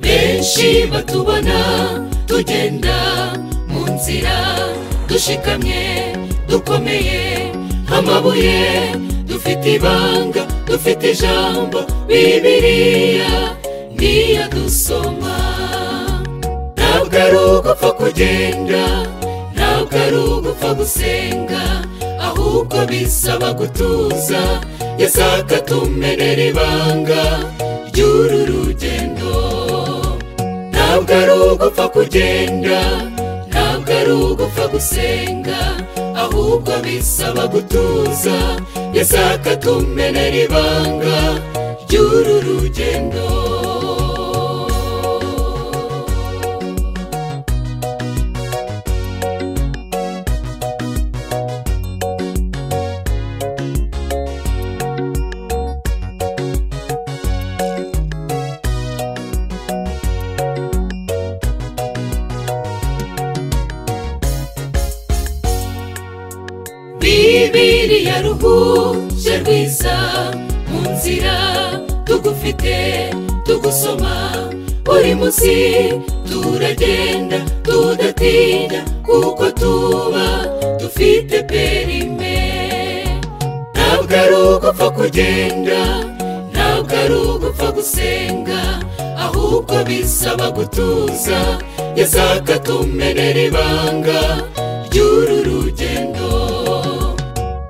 benshi batubona tugenda mu nzira dushikamye dukomeye nk'amabuye dufite ibanga dufite ijambo bibiriya niyo dusoma ntabwo ari ugupfa kugenda ntabwo ari ugupfa gusenga ahubwo bisaba gutuza yasaka tumenera ibanga ry'uru rugendo ntabwo ari ugupfa kugenda ntabwo ari ugupfa gusenga ahubwo bisaba gutuza yasaka tumenera ibanga ry'uru rugendo bibiriya ruhuje rwiza mu nzira tugufite tugusoma buri munsi turagenda tudatinya kuko tuba dufite perime ntabwo ari ugupfa kugenda ntabwo ari ugupfa gusenga ahubwo bisaba gutuza yasaka tumenera ibanga ry'uru rugendo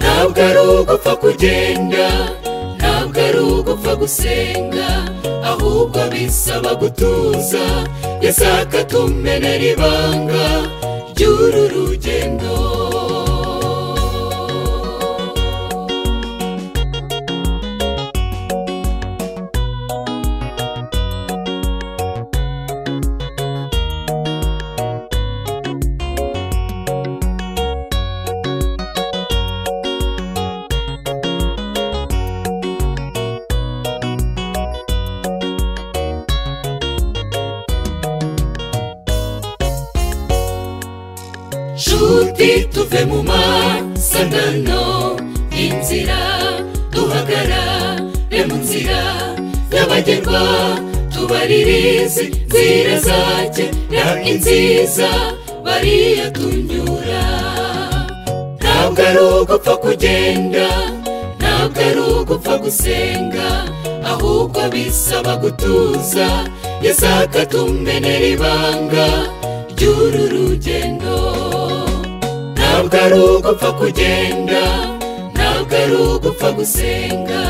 ntabwo ari ugupfa kugenda ntabwo ari ugupfa gusenga ahubwo bisaba gutuza yasaka tumenera ibanga ry'uru rugendo nshuti tuve mu masangano inzira duhagarare mu nzira nyabagendwa tubaririze nzira zakera inziza bariya tunyura ntabwo ari ugupfa kugenda ntabwo ari ugupfa gusenga ahubwo bisaba gutuza yasaka tumenera ibanga ry'uru rugendo ntabwo ari ugupfa kugenda ntabwo ari ugupfa gusenga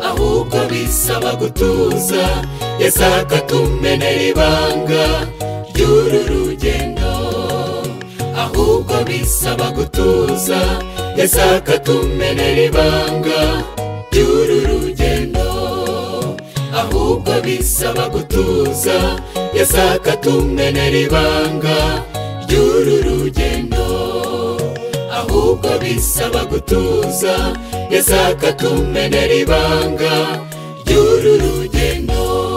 ahubwo bisaba gutuza yasaka tumenera ibanga ry'uru rugendo ahubwo bisaba gutuza yasaka tumenera ibanga ry'uru rugendo ahubwo bisaba gutuza yasaka tumenera ibanga ry'uru rugendo ahubwo bisaba gutuza yasaka tumenera ibanga ry'uru rugendo